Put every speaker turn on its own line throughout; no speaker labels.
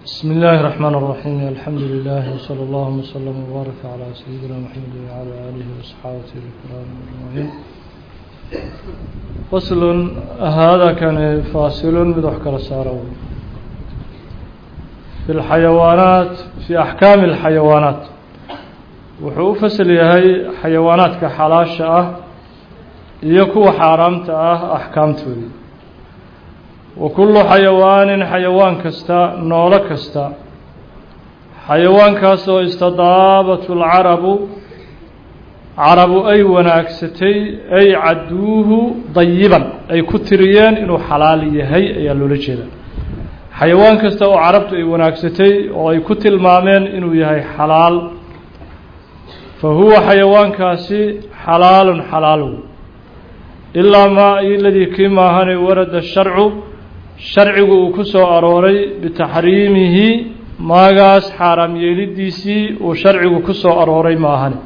بسم الله الرحمن الرحيم الحمد لله وصلى الله وسلم وبارك على سيدنا محمد وعلى آله وصحابته الكرام أجمعين فصل هذا كان فاصل بدحك رساله في الحيوانات في أحكام الحيوانات wuxuu u fasal yahay xayawaanaadka xalaasha ah iyo kuwa xaaraamta ah axkaamtoodii wa kullu xayawaanin xayawaan kasta noolo kasta xayawaankaas oo istadaabatu lcarabu carabu ay wanaagsatay ay cadduuhu dayiban ay ku tiriyeen inuu xalaal yahay ayaa loola jeedaa xayawaan kasta oo carabtu ay wanaagsatay oo ay ku tilmaameen inuu yahay xalaal fa huwa xayawaankaasi xalaalun xalaalow ilaa maa iladii kii maahane warada sharcu sharcigu uu ku soo arooray bitaxriimihi maagaas xaaraam yeelidiisii uu sharcigu ku soo arooray maahane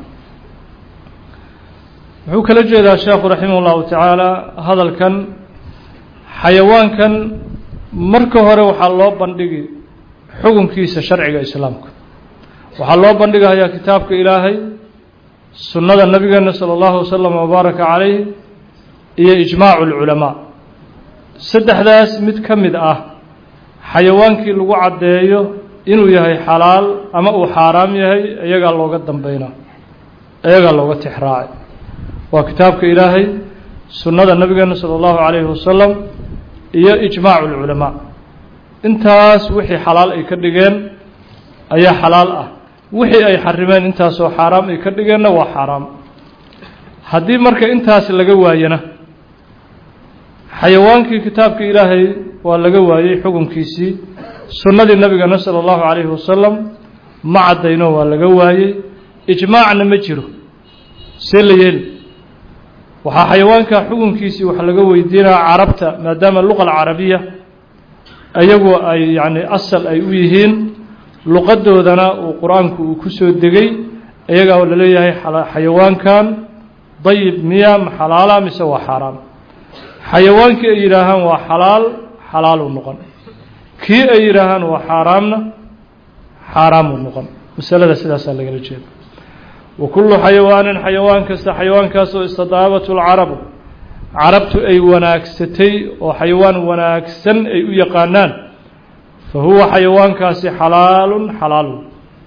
wuxuu kala jeedaa sheekhu raximah ullahu tacaala hadalkan xayawaankan marka hore waxaa loo bandhigi xukunkiisa sharciga islaamka waxaa loo bandhigayaa kitaabka ilaahay sunnada nabigeena sala allahu wasalam wabaaraka calayh iyo ijmaacu lculamaa saddexdaas mid ka mid ah xayawaankii lagu caddeeyo inuu yahay xalaal ama uu xaaraam yahay iyagaa looga dambeynaa iyagaa looga tixraacay waa kitaabka ilaahay sunnada nabigeena sala allahu calayhi wasalam iyo ijmaacu lculamaa intaas wixii xalaal ay ka dhigeen ayaa xalaal ah wixii ay xarimeen intaasoo xaaraam ay ka dhigeenna waa xaaraam haddii marka intaas laga waayana xayawaankii kitaabka ilaahay waa laga waayey xukunkiisii sunnadii nabigana sala allahu calayhi wasalam ma caddayno waa laga waayey ijmaacna ma jiro see la yeeli waxaa xayawaanka xukunkiisii wax laga weydiinaya carabta maadaama luqa alcarabiya ayagu ay yacni asal ay u yihiin luqadoodana uu qur-aanku uu ku soo degay iyagaa la leeyahay xayawaankan dayib miya ma xalaala mise waa xaaraam xayawaankii ay yidhaahaan waa xalaal xalaaluu noqon kii ay yidhaahaan waa xaaraamna xaaraamuu noqon masalada sidaasaa lagala jeeda wa kullu xayawaanin xayawaan kasta xayawaankaasoo istadaabatu lcarabu carabtu ay wanaagsatay oo xayawaan wanaagsan ay u yaqaanaan fa huwa xayawaankaasi xalaalun xalaalun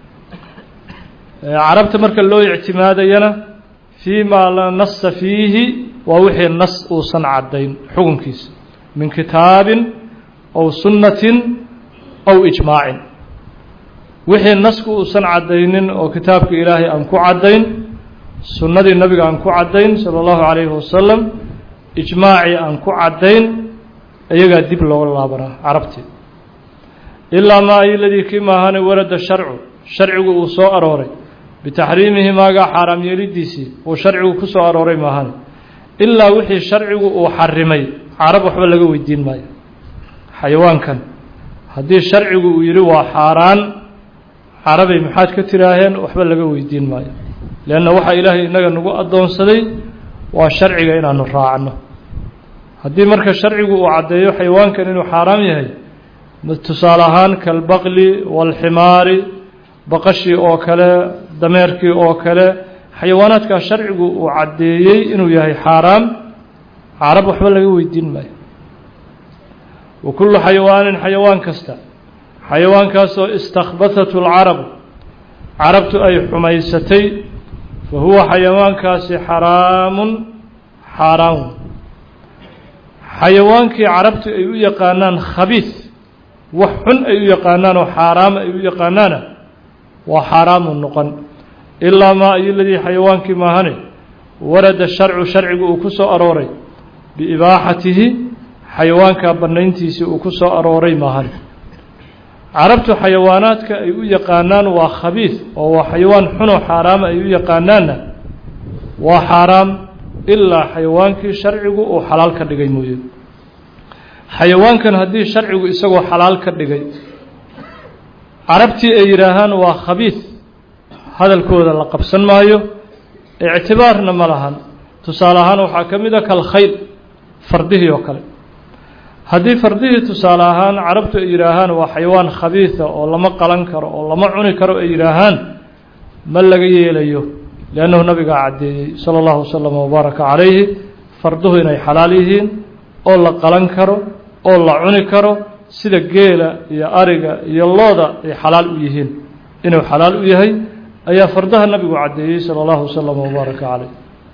carabta marka loo ictimaadayana fii maa la nasa fiihi waa wixii nas uusan caddayn xukunkiisa min kitaabin aw sunnatin aw ijmaacin wixii nasku uusan caddaynin oo kitaabka ilaahay aan ku caddayn sunnadii nabiga aan ku caddayn sala allahu calayhi wasalam ijmaacii aan ku caddayn iyagaa dib looga laabanaa carabtii ilaa maa iladii kii maahane warada sharcu sharcigu uu soo arooray bitaxriimihi maagaa xaaraam yeelidiisii uu sharcigu ku soo arooray maahane ilaa wixii sharcigu uu xarimay carab waxba laga weydiin maayo xayawaankan haddii sharcigu uu yidhi waa xaaraan carabay maxaad ka tiraaheen waxba laga weydiin maayo leanna waxaa ilaahay innaga nagu addoonsaday waa sharciga inaanu raacno haddii marka sharcigu uu caddeeyo xayawaankan inuu xaaraam yahay tusaale ahaan kalbaqli waalximaari baqashii oo kale dameerkii oo kale xayawaanaadkaa sharcigu uu caddeeyey inuu yahay xaaraam carab waxba laga weydiin maayo wa kullu xayawaanin xayawaan kasta xayawaankaasoo istakhbatatu lcarabu carabtu ay xumaysatay fa huwa xayawaankaasi xaraamun xaaraam xayawaankii carabtu ay u yaqaanaan khabiis wax xun ay u yaqaanaan oo xaaraam ay u yaqaanaana waa xaaraamu noqon ilaa maa iyoladii xayawaankii maahane warada sharcu sharcigu uu ku soo arooray biibaaxatihi xayawaankaa bannayntiisii uu ku soo arooray maahane carabtu xayawaanaadka ay u yaqaanaan waa khabiis oo waa xayawaan xunoo xaaraama ay u yaqaanaanna waa xaaraam ilaa xayawaankii sharcigu uu xalaal ka dhigay mooye xayawaankan haddii sharcigu isagoo xalaal ka dhigay carabtii ay yidhaahaan waa khabiis hadalkooda la qabsan maayo ictibaarna ma lahan tusaale ahaan waxaa ka mid a kalkhayl fardihii oo kale haddii fardihii tusaale ahaan carabtu ay yidhaahaan waa xayawaan khabiisa oo lama qalan karo oo lama cuni karo ay yidhaahaan ma laga yeelayo liannahu nabigaa caddeeyey sala allahu wasalam wabaaraka calayhi farduhu inay xalaal yihiin oo la qalan karo oo la cuni karo sida geela iyo ariga iyo looda ay xalaal u yihiin inuu xalaal u yahay ayaa fardaha nabigu caddeeyey sala allahu wasalam wabaaraka calayh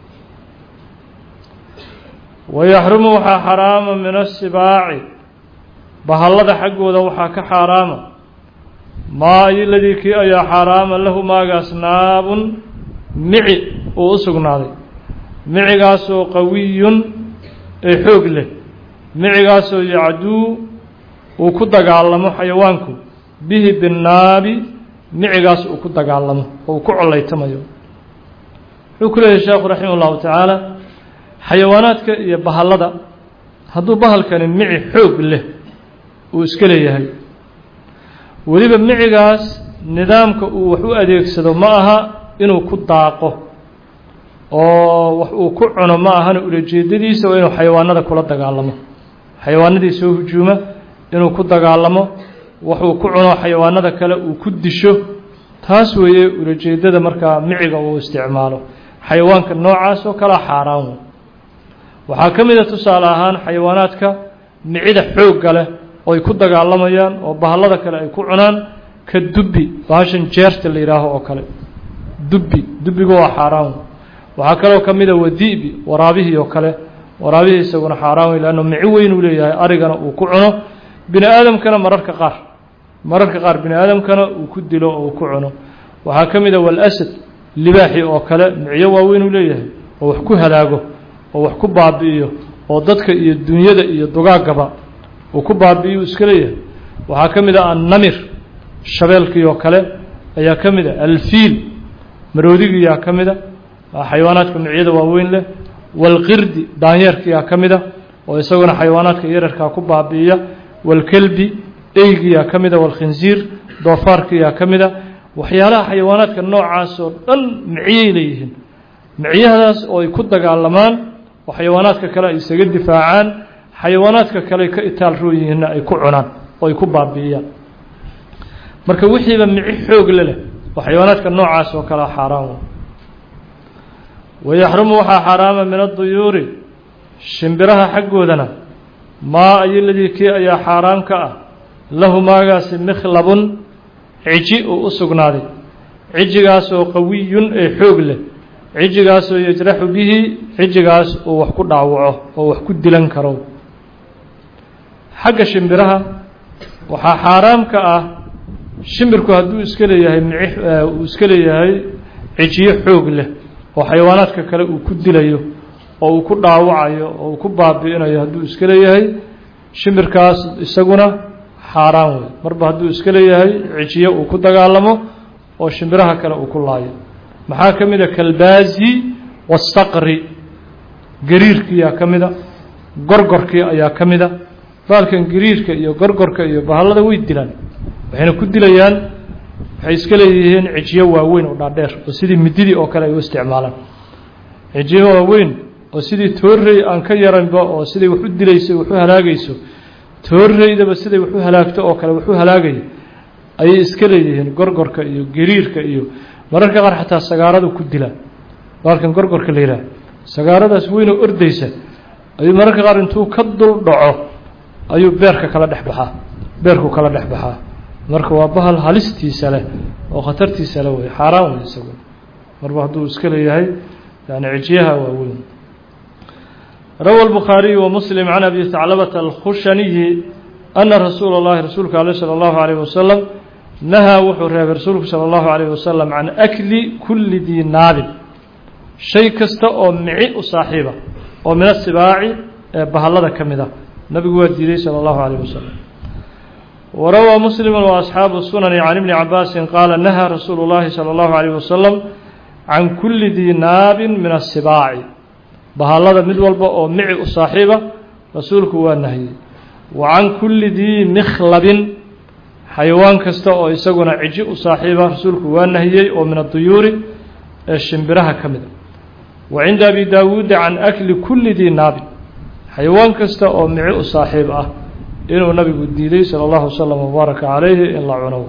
wayaxrumu waxaa xaraama min asibaaci bahallada xaggooda waxaa ka xaaraama maa iladii kii ayaa xaaraama lahu maagaas naabun mici uu u sugnaaday micigaasoo qawiyun ee xoog leh micigaasoo yacduu uu ku dagaalamo xayawaanku bihi binnaabi micigaas uu ku dagaalamo oo uu ku collaytamayo wuxuu ku leeyahy sheekhu raximah ullahu tacaala xayawaanaadka iyo bahallada hadduu bahalkani mici xoog leh uu iska leeyahay weliba micigaas nidaamka uu wax u adeegsado ma aha inuu ku daaqo oo wax uu ku cuno ma ahana ulajeedadiisa waa inuu xayawaanada kula dagaalamo xayawaanadii soo hujuuma inuu ku dagaalamo waxuu ku cuno xayawaanada kale uu ku disho taas weeye ulajeedada markaa miciga uu isticmaalo xayawaanka noocaas oo kalea xaaraan wey waxaa ka mid a tusaale ahaan xayawaanaadka micida xoogga leh oo ay ku dagaalamayaan oo bahallada kale ay ku cunaan ka dubbi bahashan jeerta la yidhaaho oo kale dubbi dubbiga waa xaaraan waxaa kaloo ka mid a wadi'bi waraabihii oo kale waraabihii isaguna xaaraan wey leanno mici weyn uu leeyahay arigana uu ku cuno bini aadamkana mararka qaar mararka qaar bini aadamkana uu ku dilo oo uu ku cuno waxaa ka mid a walasad libaaxi oo kale miciyo waaweyn uu leeyahay oo wax ku halaago oo wax ku baabi'iyo oo dadka iyo dunyada iyo dugaagaba uu ku baabi'iyo iska leeyahay waxaa ka mid a annamir shabeelkii oo kale ayaa ka mid a alfiil maroodigiyaa ka mid a xayawaanaadka miciyada waaweyn leh walqirdi daanyeerkiyaa ka mid a oo isaguna xayawaanaadka yararkaa ku baabi'iya walkelbi eygiyaa ka mid a walkhinsiir doofaarkiyaa ka mid a waxyaalaha xayawaanaadka noocaas oo dhan miciyay leeyihiin miciyahadaas oo ay ku dagaalamaan oo xayawaanaadka kale ay isaga difaacaan xayawaanaadka kale ka itaal rooyihiinna ay ku cunaan oo ay ku baabi'iyaan marka wixiiba mici xoog le leh oo xayawaanaadka noocaas oo kalea xaaraan wayaxrumu waxaa xaaraama min aduyuuri shimbiraha xaggoodana maa ayoladii kii ayaa xaaraan ka ah lahu maagaasi mikhlabun ciji uu u sugnaaday cijigaasoo qawiyun ee xoog leh cijigaasoo yajraxu bihi cijigaas uu wax ku dhaawaco oo wax ku dilan karo xagga shimbiraha waxaa xaaraam ka ah shimbirku hadduu iska leeyahay mici uu iska leeyahay cijiyo xoog leh oo xayawaanaadka kale uu ku dilayo oo uu ku dhaawacayo oo uu ku baabi'inayo hadduu iska leeyahay shimbirkaas isaguna xaaraan wey marba hadduu iska leeyahay cijiyo uu ku dagaalamo oo shimbiraha kale uu ku laayo maxaa ka mid a kalbaazi wasaqri gariirkiyaa ka mid a gorgorkii ayaa ka mid a baalkan gariirka iyo gorgorka iyo bahallada way dilaan waxayna ku dilayaan waxay iska leeyihiin cijiyo waaweyn oo dhaadheer oo sidii mididii oo kale ay u isticmaalaan cijiyo waaweyn oo sidii toorrey aan ka yaranba oo siday wax u dilayso wax u halaagayso toorreydaba siday wax u halaagto oo kale wax u halaagaya ayay iska leeyihiin gorgorka iyo gariirka iyo mararka qaar xataa sagaaradu ku dilaa baalkan gorgorka la yidhaah sagaaradaas weynoo ordaysa ayuu mararka qaar intuu ka dul dhaco ayuu beerka kala dhex baxaa beerku kala dhex baxaa marka waa bahal halistiisa leh oo khatartiisa leh wey xaaraan wey isagu marba hadduu iska leeyahay yani cijiyaha waa weyn rawa الbukhaariyu وmuslim can abi haclabata alkhushaniyi ana rasuula اllahi rasuulka ale salى اllahu عalيh wasalam nahaa wuxuu reebay rasuulku salى اllahu عalيh wasalam can akli kuli dii naabin shay kasta oo mici u saaxiiba oo min asibaaci ee bahallada ka mid ah nabigu waa diiday salى اllahu عalيh wasalam وrawى mslim وأصxaabu الsunani can ibni cabaasi qaala nahaa rasuulu اllahi salى اllahu عalيh wasalam can kuli dii naabin min asibaaci bahallada mid walba oo mici u saaxiiba rasuulku waa nahiyey wa can kulli dii mikhlabin xayawaan kasta oo isaguna ciji u saaxiiba rasuulku waa nahiyey oo min aduyuuri ee shimbiraha ka mida wa cinda abi daawuuda can akli kulli dii naabin xayawaan kasta oo mici u saaxiib ah inuu nabigu diiday salى اllahu wslm wbaaraka calayhi in la cuno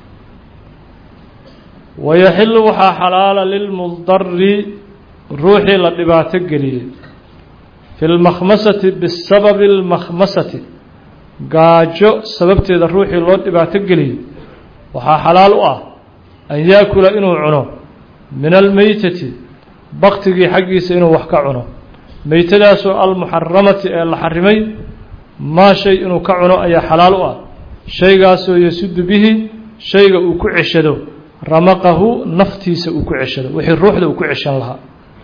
wayaxilu waxaa xalaala lilmudari ruuxii la dhibaato geliyey fi lmakhmasati bisababi اlmakhmasati gaajo sababteeda ruuxii loo dhibaato geliyey waxaa xalaal u ah an yaakula inuu cuno min almeytati baktigii xaggiisa inuu wax ka cuno meytadaasoo almuxaramati ee la xarimay maa shay inuu ka cuno ayaa xalaal u ah shaygaasoo yasudu bihi shayga uu ku ceshado ramaqahu naftiisa uu ku ceshado wixii ruuxda uu ku ceshan lahaa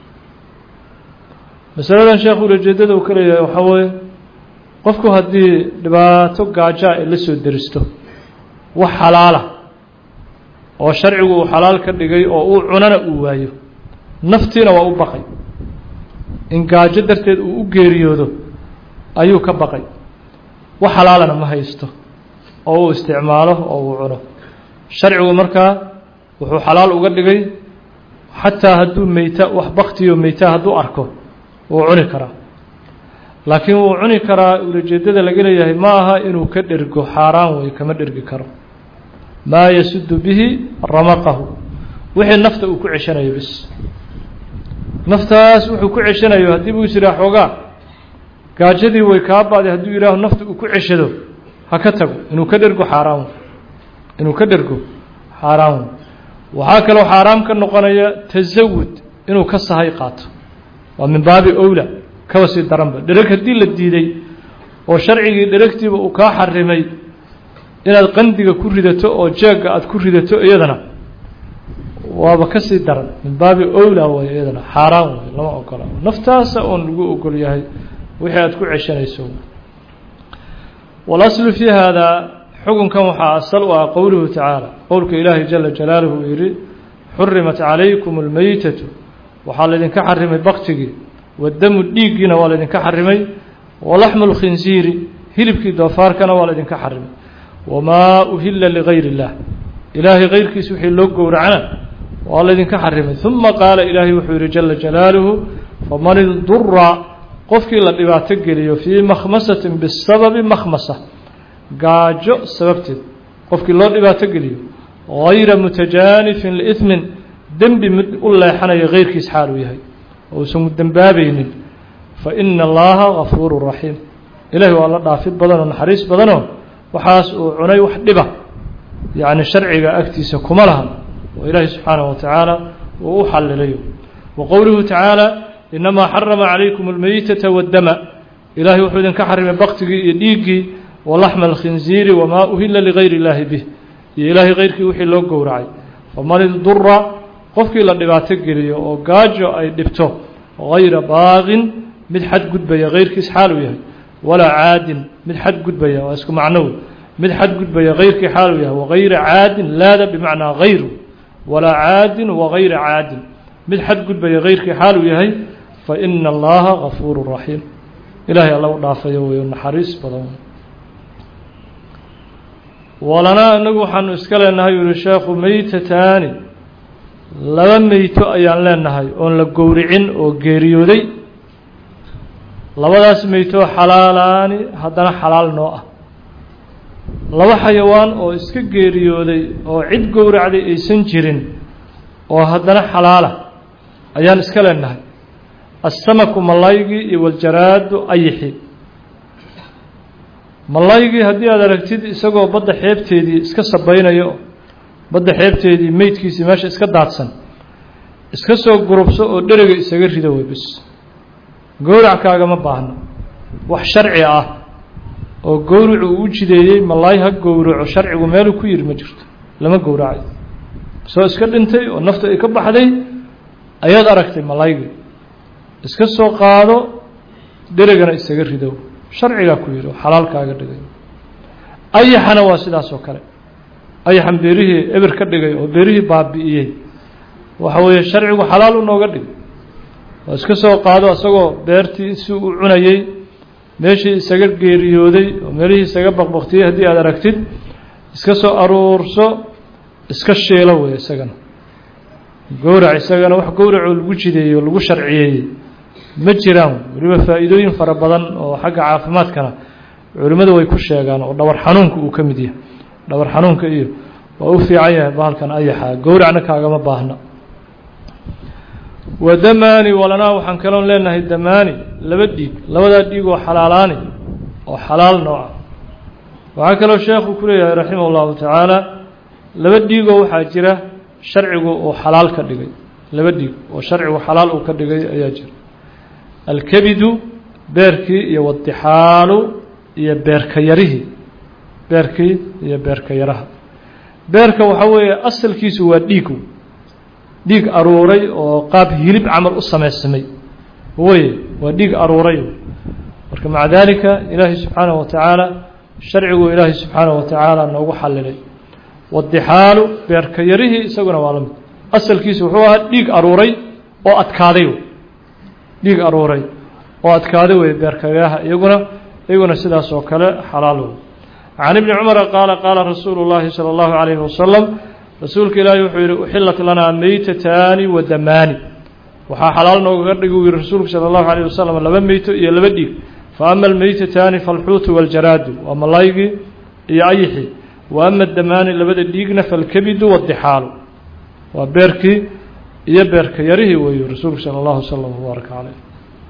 masaladan sheekhu ulajeedada uu ka leeyahay waxaa weeye qofku haddii dhibaato gaajaa ay la soo deristo wax xalaala oo sharcigu uu xalaal ka dhigay oo uu cunana uu waayo naftiina waa u baqay in gaajo darteed uu u geeriyoodo ayuu ka baqay wax xalaalana ma haysto oo uu isticmaalo oo uu cuno sharcigu markaa wuxuu xalaal uga dhigay xataa hadduu meyta wax baktiyo meyta hadduu arko wuu cuni karaa laakiin wuu cuni karaa ulajeedada laga leeyahay ma aha inuu ka dhergo xaaraan wey kama dhergi karo maa yasudu bihi ramaqahu wixii nafta uu ku ceshanayo bis naftaas wuxuu ku ceshanayo haddii buu is yidhaha xoogaa gaajadii way kaa ba'day hadduu yidhaaho nafta uu ku ceshado ha ka tago inuu ka dhergo xaaraan wey inuu ka dhergo xaaraan wey waxaa kaloo xaaraam ka noqonaya tasawud inuu ka sahay qaato waa min baabi owla kaba sii daranba dhereg haddii la diiday oo sharcigii dheregtiiba uu kaa xarimay inaad qandiga ku ridato oo jeegga aada ku ridato iyadana waaba ka sii daran min baabi owla way iyadana xaaraan wey lama ogola naftaasa oon lagu ogol yahay wixii aada ku ceshanayso walaslu fii haadaa xukunkan waxaa asal u ah qowluhu tacaala qowlka ilaahi jala jalaaluhu uu yidhi xurimat calaykum almeytatu waxaa laydinka xarimay baktigii wadamu dhiiggiina waa laydinka xarimay walaxmu lkhinsiiri hilibkii doofaarkana waa laydinka xarimay wamaa uhila ligayr اllah ilaahay kayrkiis wixii loo gowracana waa laydinka xarimay uma qaala ilaahay wuxuu yihi jala jalaaluhu faman idura qofkii la dhibaato geliyo fii makhmasatin bisababi makhmasa gaajo sababteed qofkii loo dhibaato geliyo gayra mutajaanifin liiثmin dembi mid u leexanaya keyrkiis xaal uu yahay oo uusan dembaabaynin faina allaha gafuuru raxiim ilahi waa la dhaafid badanoo naxariis badanoo waxaas uu cunay wax dhiba yacni sharciga agtiisa kuma laha oo ilaahi subxaanaه wa tacaala uu u xalilayo wa qowluhu tacaala inamaa xarama calaykum اlmeytata waddama ilahay wuxuu idinka xarimay baktigii iyo dhiiggii walaxma alkhinziiri wamaa uhila ligayr اllaahi bih iyo ilaahay keyrkii wixii loo gowracay faman idura qofkii la dhibaato geliyo oo gaajo ay dhibto gayra baaqin mid xad gudbaya keyrkiis xaal uu yahay walaa caadin mid xad gudbaya waa isku macnow mid xad gudbaya keyrkii xaal uu yahay wagayra caadin laada bimacnaa hayru walaa caadin wagayra caadin mid xad gudbaya keyrkii xaal uu yahay faina allaha gafuuru raxiim ilaahay alla u dhaafayo wey naxariis badan walanaa inagu waxaanu iska leenahay u yihi sheekhu meytataani laba meyto ayaan leenahay oon la gowricin oo geeriyooday labadaas meytoo xalaalaani haddana xalaal noo ah laba xayawaan oo iska geeriyooday oo cid gowracday aysan jirin oo haddana xalaala ayaan iska leenahay assamaku malaygii iyo waljaraadu ayixi malaygii haddii aad aragtid isagoo badda xeebteedii iska sabaynayo badda xeebteedii meydkiisii meesha iska daadsan iska soo gurubso oo dherega isaga rido wey bis gowrac kaagama baahno wax sharci ah oo gowracu uu u jideeyey malaay ha gowraco sharcigu meeluu ku yiri ma jirto lama gowracayo soo iska dhintay oo nafta ay ka baxday ayaad aragtay malaygii iska soo qaado dheregana isaga ridow sharcigaa ku yidhi oo xalaal kaaga dhigay ayaxana waa sidaas oo kale ayaxan beerihii eber ka dhigay oo beerihii baabi'iyey waxa weeye sharcigu xalaal u nooga dhigay oo iska soo qaado isagoo beertii si uu cunayey meeshii isaga geeriyooday oo meelihii isaga baqbaktiyey haddii aad aragtid iska soo aruurso iska shiilo wey isagana gowrac isagana wax gowracoo lagu jideeyey oo lagu sharciyeeyey ma jiraan weliba faa'iidooyin fara badan oo xagga caafimaadkana culimmadu way ku sheegaan oo dhabar xanuunka uu ka mid yahay dhabar xanuunka iyo waa u fiican yahay bahalkan ayaxa gowracna kaagama baahna wa damaani walanaa waxaan kaloon leenahay damaani laba dhiig labadaa dhiig oo xalaalaani oo xalaal nooca waxaa kaloo sheekhu ku leeyahay raximah ullahu tacaala laba dhiigoo waxaa jira sharcigu uu xalaal ka dhigay laba dhiig oo sharcigu xalaal uu ka dhigay ayaa jira alkebidu beerkii iyo wadixaalu iyo beerka yarihii beerkii iyo beerka yaraha beerka waxaa weeye asalkiisu waa dhiigu dhiig aruuray oo qaab hilib camal u samaysamay weye waa dhiig aruuray marka maca daalika ilaahay subxaanahu wa tacaala sharcigu ilaahay subxaanahu wa tacaala noogu xallilay wadixaalu beerka yarihii isaguna waa la mid asalkiisu wuxuu ahaa dhiig aruuray oo adkaaday dhiig aruuray oo adkaaday wey beerka yaraha iyaguna iyaguna sidaas oo kale xalaal wey can ibni cumara qaala qaala rasuulu llaahi sala allahu calayhi wasalam rasuulka ilaahi wuxuu yidhi uxillat lanaa meytataani wa damaani waxaa xalaal noogaga dhigi u yihi rasuulku sala allahu calayh wasalam laba meyto iyo laba dhiig fa ama almeytataani faalxuutu waljaraadu waa malaygii iyo ayixii wa ama damaani labada dhiigna falkebidu waddixaalu waa beerkii iyo beerka yarihii weeyu rasuulku sala allahu wasalam wbaaraka caleyh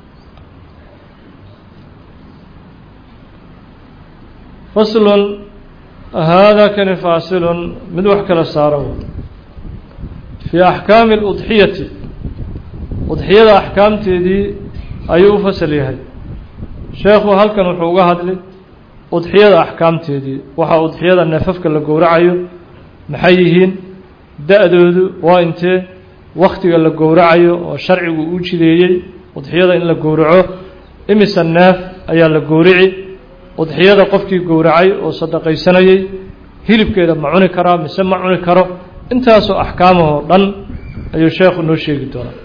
faslun haadaa kani faasilun mid wax kala saaro fii axkaami aludxiyati udxiyada axkaamteedii ayuu u fasal yahay sheekhu halkan wuxuu uga hadlay udxiyada axkaamteedii waxaa udxiyada neefafka la gowracayo maxay yihiin da-doodu waa intee wakhtiga la gowracayo oo sharcigu u jideeyey udxiyada in la gowraco imisa neef ayaa la gowrici udxiyada qofkii gowracay oo sadaqaysanayey hilibkeeda ma cuni karaa mise ma cuni karo intaasoo axkaamahoo dhan ayuu sheekhu noo sheegi doonaa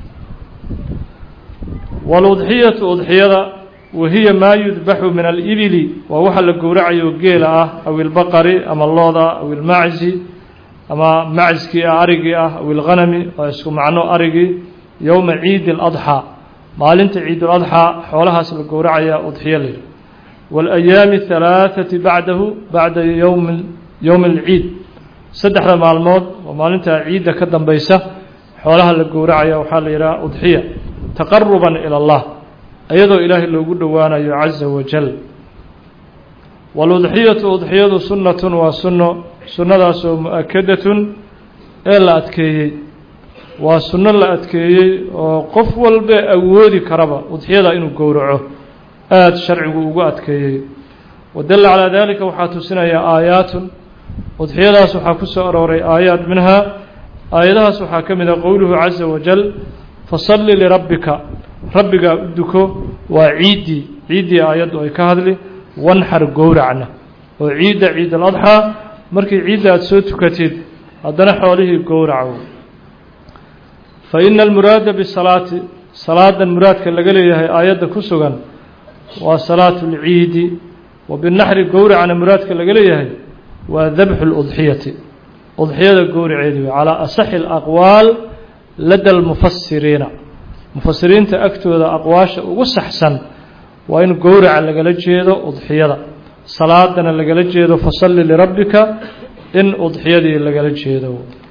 waaludxiyatu udxiyada wahiya maa yudbaxu min alibili waa waxa la gowracayo geela ah aw ilbaqari ama looda aw ilmaczi ama macskii ah arigii ah aw ilghanami waa isku macno arigii yowma ciidi اladxaa maalinta ciiduladxaa xoolahaas la gowracaya udxiyo la yidhi waalayaami halaaثati bacdahu bacda yowm yowmi alciid saddexda maalmood oo maalinta ciidda ka dambaysa xoolaha la gowracaya waxaa la yidhaha udxiya taqaruban ilى اllah iyadoo ilaahay loogu dhowaanayo caza wajal waaludxiyatu udxiyadu sunnatun waa sunno sunnadaasoo mu-akadatun ee la adkeeyey waa sunno la adkeeyey oo qof walba awoodi karaba udxiyada inuu gowraco aada sharcigu ugu adkeeyey wadalla calaa dalika waxaa tusinaya aayaatun udxiyadaas waxaa ku soo arooray aayaat minhaa aayadahaas waxaa ka mid ah qowluhu caza wajal fasalli lirabbika rabbigaa u duko waa ciiddii ciiddii aayaddu ay ka hadli wanxar gowracna oo ciidda ciid aladxaa markii ciidda aada soo tukatid haddana xoolihii gowraco fa ina almuraada bisalaati salaadan muraadka laga leeyahay aayadda ku sugan waa salaatu اlciidi wa binaxri gowracna muraadka laga leeyahay waa dabxu اludxiyati udxiyada gowraceedi wey calaa asaxi اlaqwaal lada almufasiriina mufasiriinta agtooda aqwaasha ugu saxsan waa in gowraca lagala jeedo udxiyada salaadana lagala jeedo fasalli lirabbika in udxiyadii lagala jeedo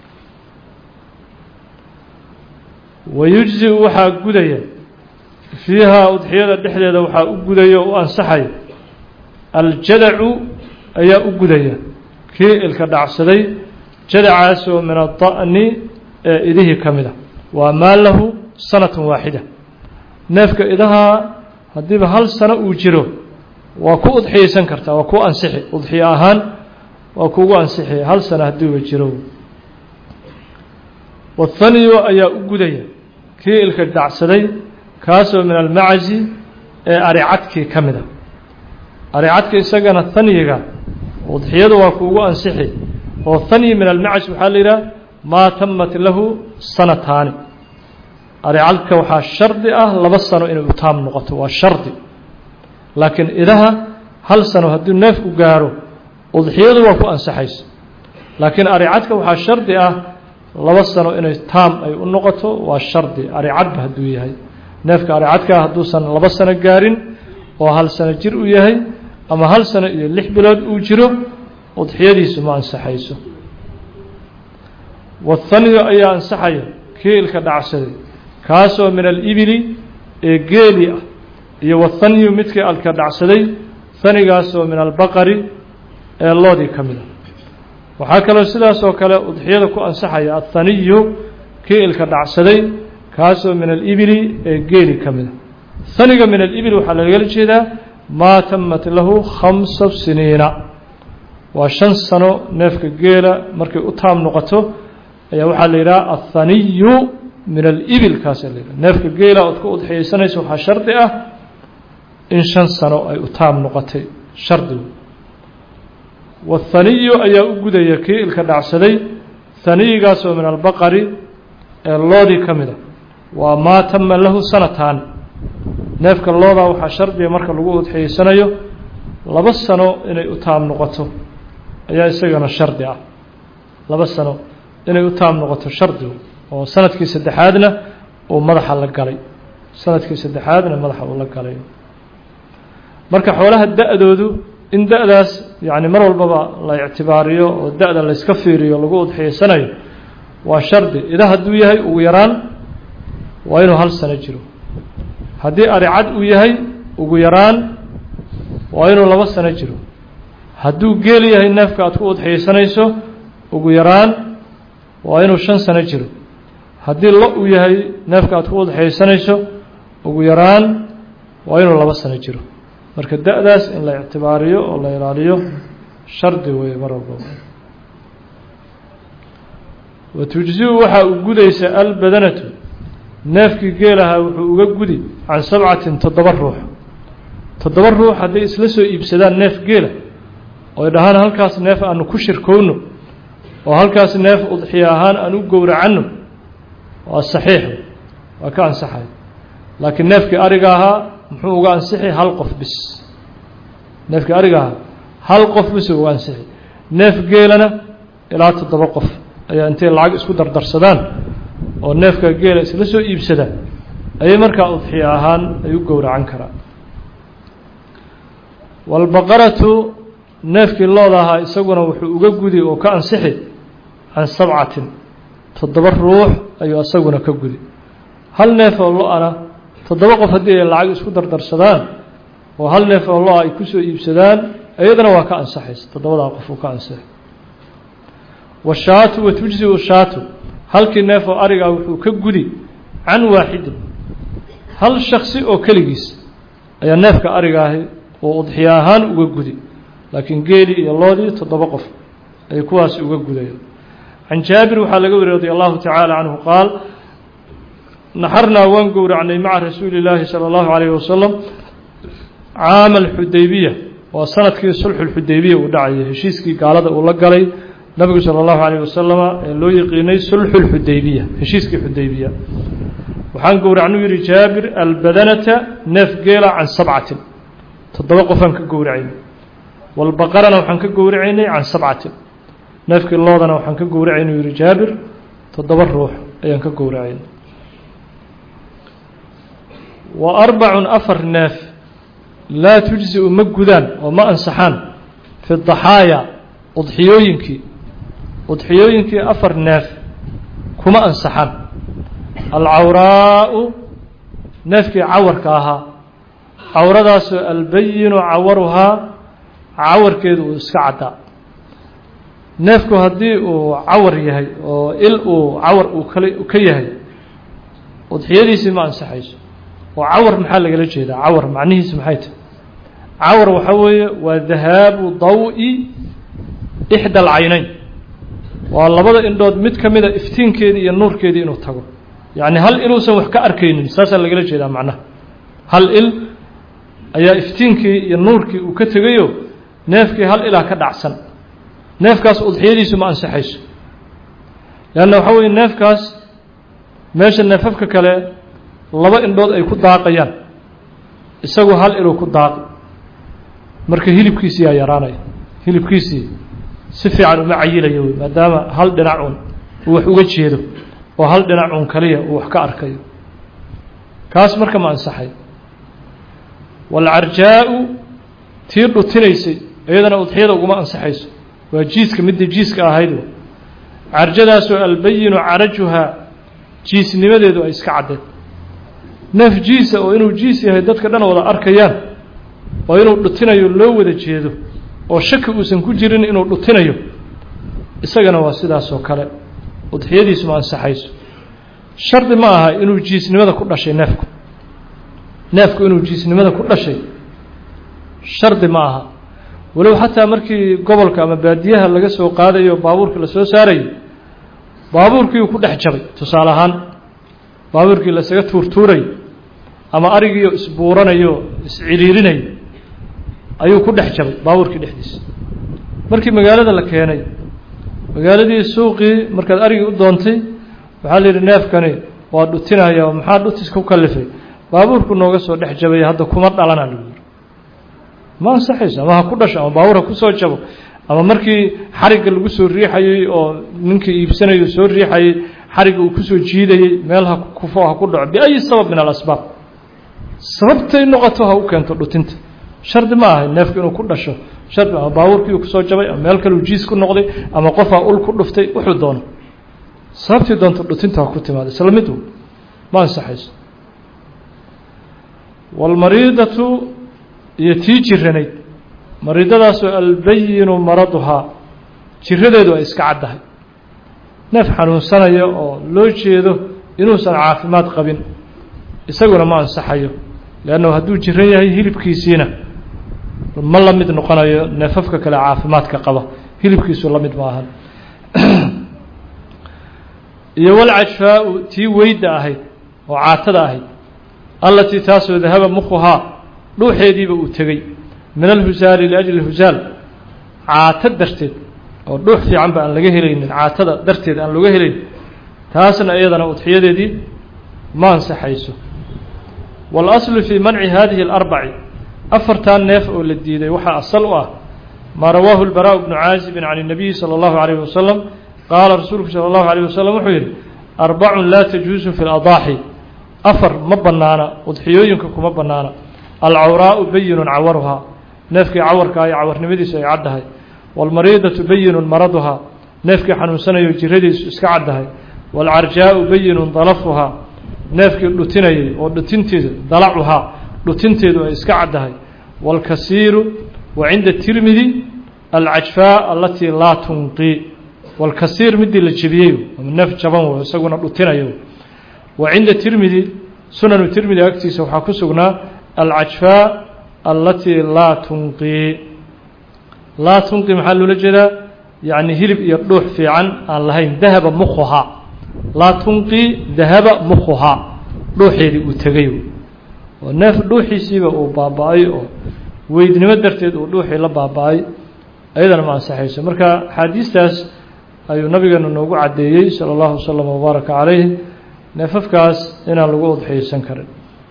wayujzi waxaa gudaya fiihaa udxiyada dhexdeeda waxaa u gudaya o u ansaxaya aljadacu ayaa u gudaya kii ilka dhacsaday jadacaasoo min ada'ni ee idihii ka mid a waa maa lahu sanatun waaxida neefka idahaa haddiiba hal sano uu jiro waa ku udxiyaysan kartaa waa ku ansixi udxiyo ahaan waa kugu ansixi hal sano haddiiba jiro wathaniyo ayaa u gudaya kii ilka dhacsaday kaasoo min almacazi ee aricadkii ka mid a aricadka isagana hanyiga udxiyadu waa kuugu ansixi oo hanyi min almacaz waxaa la yidhaha maa tamat lahu sanataani aricadka waxaa shardi ah laba sano inay utaam noqoto waa shardi laakiin idaha hal sano hadduu neefku gaaro udxiyadu waa ku ansaxaysa laakiin aricadka waxaa shardi ah laba sano inay taam ay u noqoto waa shardi aricadba hadduu yahay neefka aricadkaa hadduusan laba sano gaarin oo hal sano jir u yahay ama hal sano iyo lix bilood uu jiro udxiyadiisu ma ansaxayso wathaniyu ayaa ansaxaya kii ilka dhacsaday kaasoo min alibili ee geeli ah iyo wathaniyu midkii alka dhacsaday hanigaasoo min albaqari ee loodii ka mid a waxaa kaloo sidaas oo kale udxiyada ku ansaxaya athaniyu kii ilka dhacsaday kaasoo min alibili ee geeli ka mid a haniga min alibil waxaa lagala jeedaa maa tamat lahu khamsa siniina waa shan sano neefka geela markay u taam noqoto ayaa waxaa la yidhaha athaniyu min alibil kaasa la yidhaha neefka geela ood ku udxiyeysanaysa waxaa shardi ah in shan sano ay u taam noqotay shardigu wathaniyu ayaa u gudaya kii ilka dhacsaday haniyigaasoo min albaqari ee loodii ka mid a waa maa tama lahu sanataan neefka loodaa waxaa shardiga marka lagu udxiyeysanayo laba sano inay u taam noqoto ayaa isagana shardi ah laba sano inay u taam noqoto shardigu oo sanadkii saddexaadna uu madaxa la galay sanadkii saddexaadna madaxa uu la galay marka xoolaha da-doodu in da-daas yacni mar walbaba la ictibaariyo oo da-da layska fiiriyo lagu udxiyeysanayo waa shardi ida hadduu yahay ugu yaraan waa inuu hal sano jiro haddii aricad uu yahay ugu yaraan waa inuu laba sano jiro hadduu geel yahay neefka aad ku udxiyeysanayso ugu yaraan waa inuu shan sano jiro haddii lo uu yahay neefka aad ku udxiyeysanayso ugu yaraan waa inuu laba sano jiro marka da-daas in la ictibaariyo oo la ilaaliyo shardi weeye mar walbaba watujziu waxaa u gudaysa albadanatu neefkii geelahaa wuxuu uga gudi can sabcatin toddoba ruux toddoba ruux hadday isla soo iibsadaan neef geela oy dhahaan halkaas neef aanu ku shirkowno oo halkaas neef udxiya ahaan aan u gowracanno waa saxiix waa ka ansaxay laakiin neefkii ariga ahaa muxuu uga ansixi hal qof bis neefkii ariga ahaa hal qof bis uga ansixi neef geelana ilaa toddoba qof ayaa intay lacag isku dardarsadaan oo neefka geela isla soo iibsada ayay markaa udxiya ahaan ay u gowracan karaan waalbaqaratu neefkii looda ahaa isaguna wuxuu uga gudi oo ka ansixi can sabcatin toddoba ruux ayuu isaguna ka gudi hal neef oo lo-ana toddoba qof haddii ay lacag isku dardarsadaan oo hal neef oo lo-a ay kusoo iibsadaan iyadana waa ka ansaxaysa toddobadaa qof uu ka ansixay washaatu watujziu shaatu halkii neef oo arigaa wuxuu ka gudi can waaxidin hal shaksi oo keligiis ayaa neefka ariga ahi oo udxiya ahaan uga gudi laakiin geelii iyo loodii toddoba qof ay kuwaasi uga gudayaan can jaabir waxaa laga wariyey radi allahu tacaala canhu qaal naxarnaa waan gowracnay maca rasuuli illaahi sala allahu calayhi wasalam caama alxudaybiya waa sanadkii sulxulxudaybiya uu dhacayay heshiiskii gaalada uu la galay nabigu salى اllahu عalيه wasalama ee loo yiqiinay sulxu اlxudaybiya heshiiskii xudaybiya waxaan gowracnu yihi jaabir albadanata neef geela can sabcatin toddoba qofaan ka gowracaynay walbaqarana waxaan ka gowracaynay can sabcatin neefkii loodana waxaan ka gowracaynu yihi jaabir toddoba ruux ayaan ka gowracaynay wa arbacun afar neef laa tujziu ma gudaan oo ma ansaxaan fi daxaaya udxiyooyinkii udxiyooyinkii afar neef kuma ansaxan alcawraau neefkii cawarka ahaa cawradaasoo albayinu cawaruhaa cawarkeedu uu iska caddaa neefku haddii uu cawar yahay oo il uu cawar uu kale ka yahay udxiyadiisii ma ansaxayso oo cawar maxaa lagala jeedaa cawar macnihiisi maxay tahay cawar waxaa weeye waa dahaabu daw-i ixda alcaynayn waa labada indhood mid ka mida iftiinkeedii iyo nuurkeedii inuu tago yacni hal iluusan wax ka arkaynin saasaa lagala jeedaa macnaha hal il ayaa iftiinkii iyo nuurkii uu ka tegayo neefkii hal ilaa ka dhacsan neefkaas udxiyadiisu ma ansaxayso leanna waxaa weeye neefkaas meesha neefafka kale laba indhood ay ku daaqayaan isagu hal iluu ku daaqi marka hilibkiisii yaa yaraanaya hilibkiisii si fiican uma cayilayo wey maadaama hal dhinac un uu wax uga jeedo oo hal dhinac un kaliya uu wax ka arkayo kaas marka ma ansaxay waalcarjaa-u tii dhutinaysay iyadana udxiyada uguma ansaxayso waa jiiska midda jiiska ahayd carjadaasoo albayinu carajuhaa jiisnimadeedu ay iska caddeed neef jiisa oo inuu jiis yahay dadka dhan wada arkayaan oo inuu dhutinayo loo wada jeedo oo shaki uusan ku jirin inuu dhutinayo isagana waa sidaasoo kale udxiyadiisu ma ansaxayso shardi ma aha inuu jiisnimada ku dhashay neefku neefku inuu jiisnimada ku dhashay shardi ma aha walow xataa markii gobolka ama baadiyaha laga soo qaadayo baabuurka la soo saarayo baabuurkiiuu ku dhex jabay tusaale ahaan baabuurkii lasaga tuurtuurayo ama arigiio isbuuranayo isciriirinayo ayuu ku dhex jabay baabuurkii dhexdiisa markii magaalada la keenay magaaladii suuqii markaad arigii u doontay waxaa la yidhi neefkani waa dhutinaya maxaa dhutis ku kalifay baabuurku nooga soo dhex jabaya hadda kuma dhalana lagu yiri ma ansaxayso ama ha ku dhasho ama baabuur ha kusoo jabo ama markii xarigga lagu soo riixayey oo ninkii iibsanayo soo riixayey xarigga uu kusoo jiidayey meel ha kufo ha ku dhaco biayi sabab min alasbaab sababtay noqoto ha u keento dhutinta shardi ma ahay neefku inuu ku dhasho shardi ama baabuurkii uu kusoo jabay ama meel kale uu jiis ku noqday ama qofaa ul ku dhuftay wuxuu doono sababtii doonto dhutinta ha ku timaada isla mid ma ansaxayso waalmariidatu iyo tii jiranayd mariidadaasoo albayinu maraduhaa jiradeedu ay iska caddahay neef xanuunsanaya oo loo jeedo inuusan caafimaad qabin isaguna ma ansaxayo leannahu hadduu jiran yahay hilibkiisiina ma la mid noqonayo neefafka kale caafimaadka qaba hilibkiisu la mid ma ahan iyo walcajfaa-u tii weyda ahayd oo caatada ahayd allatii taasoo dahaba mukhuhaa dhuuxeediiba uu tegey min alhusaali liajli husaal caato darteed oo dhuux fiican ba aan laga helaynin caatada darteed aan looga helayn taasna iyadana udxiyadeedii ma ansaxayso waalaslu fii manci hadihi اlarbaci afartan neef oo la diiday waxaa asal u ah maa rawaahu اlbaraaء bnu caazibin can الnabiyi salى اllahu عalيyه wasalam qaala rasuulku salى اllahu عalيه wasalam wuxuu yidhi arbacun laa tajuusu fi اladaaxi afar ma banaana udxiyooyinka kuma banaana alcawraau bayinun cawaruhaa neefkii cawarkaa iyo cawarnimadiisu ay caddahay waalmariidatu bayinun maraduhaa neefkii xanuunsanayo jiradiisu iska caddahay waalcarjaau bayinun dalafuhaa neefkii dhutinayay oo dhutinteedu dalacuhaa dhutinteedu ay iska caddahay waalkasiiru wa cinda tirmidi alcajfaa alatii laa tunqii waalkasiir midii la jebiyey neef jaban wey isaguna dhutinayo wa cinda tirmidi sunanu tirmidi agtiisa waxaa ku sugnaa alcajfaa alatii laa tunqii laa tunqi maxaa loola jeedaa yacni hilib iyo dhuux fiican aan lahayn dahaba mukhuhaa laa tunqii dahaba mukhuhaa dhuuxeedii uu tegay oo neef dhuuxiisiiba uu baaba-ay oo weydnimo darteed uu dhuuxii la baaba-ay ayadana ma ansaxayso marka axaadiistaas ayuu nabigeenu noogu caddeeyey sala allahu wasalam wabaaraka calayh neefafkaas inaan lagu udxiyeysan karin